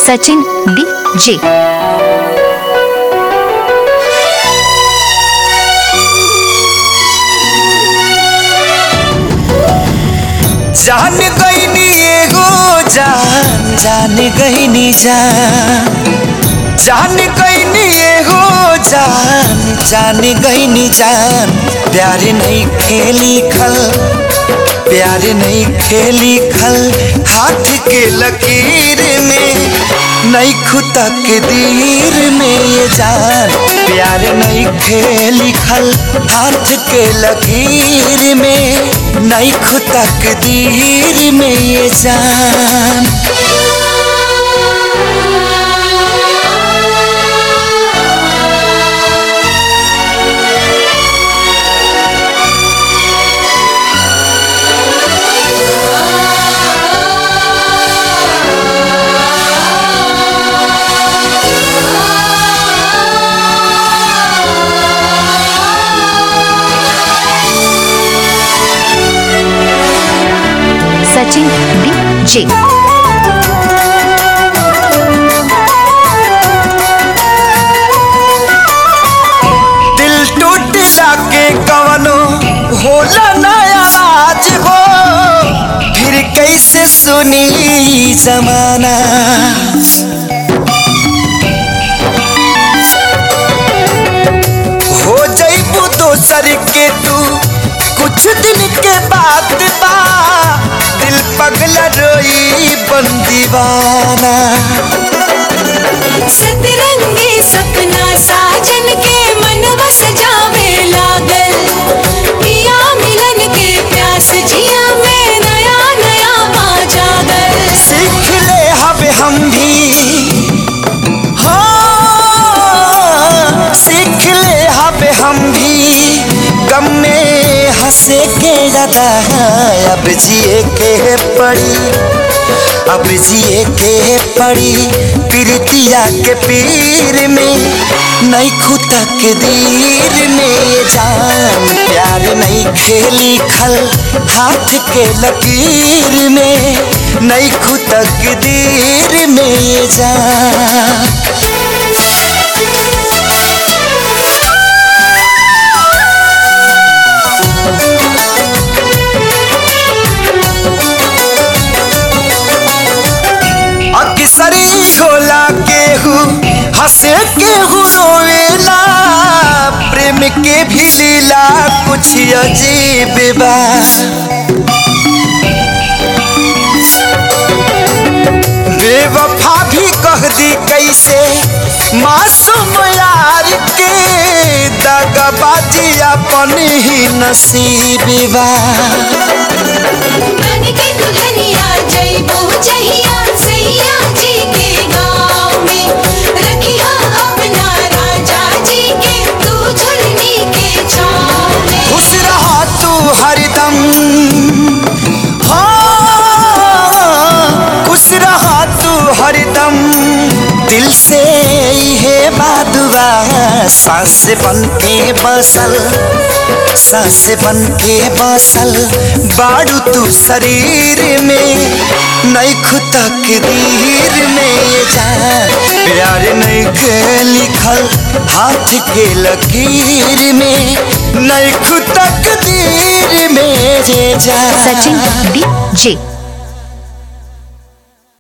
Sachin D J जान गईनी एगो जान जान गईनी जान जान गईनी एगो जान जान गईनी जान प्यार नहीं खेली खल प्यार नहीं खेली खल हाथ के लकीर में नहीं खुदा के दीर में ये जान प्यार नहीं खेली खल हाथ के लकीर में नहीं खुदा के दीर में ये जान सचिन डी जे दिल टूटला के कवनो होला नया आज हो फिर कैसे सुनी ई जमाना हो जईबू दोसर के तू कुछ दिन के बाद बा दिल पगला रोई बन दीवाना सतरंगी सपना साजन के मनवा सजावे लागल पिया मिलन के प्यास जिया में नया नया पा जागल सीख ले हवे हम भी हाँ सीख ले हवे हम भी गम में हंसे के ज्यादा अब जिए के पड़ी अब जिए के पड़ी प्रीतिया के पीर में नहीं खुदा के दीर में ये जान प्यार नहीं खेली खल हाथ के लकीर में नहीं खुदा के दीर में ये जान अक्सरी होला केहू हंसे केहू रोवेला प्रेम के भी लीला कुछ अजीब बा बेवफा भी कह दी कैसे मासूम यार के दगबाजी अपन ही नसीब बा बन के दुल्हनिया जइबो जहिया सैया जी के गाँव में रखिया अपना राजा जी के तू झुलनी के छाँव में खुश रहा तू हरदम हाँ खुश रहा तू हरदम दिल से है बादुआ सांस बन के बसल सांस बन के बसल बाड़ू तू शरीर में नहीं खुदा के दीर में ये जान प्यार नहीं के लिखल हाथ के लकीर में नहीं खुदा के दीर में ये जान सचिन डी जे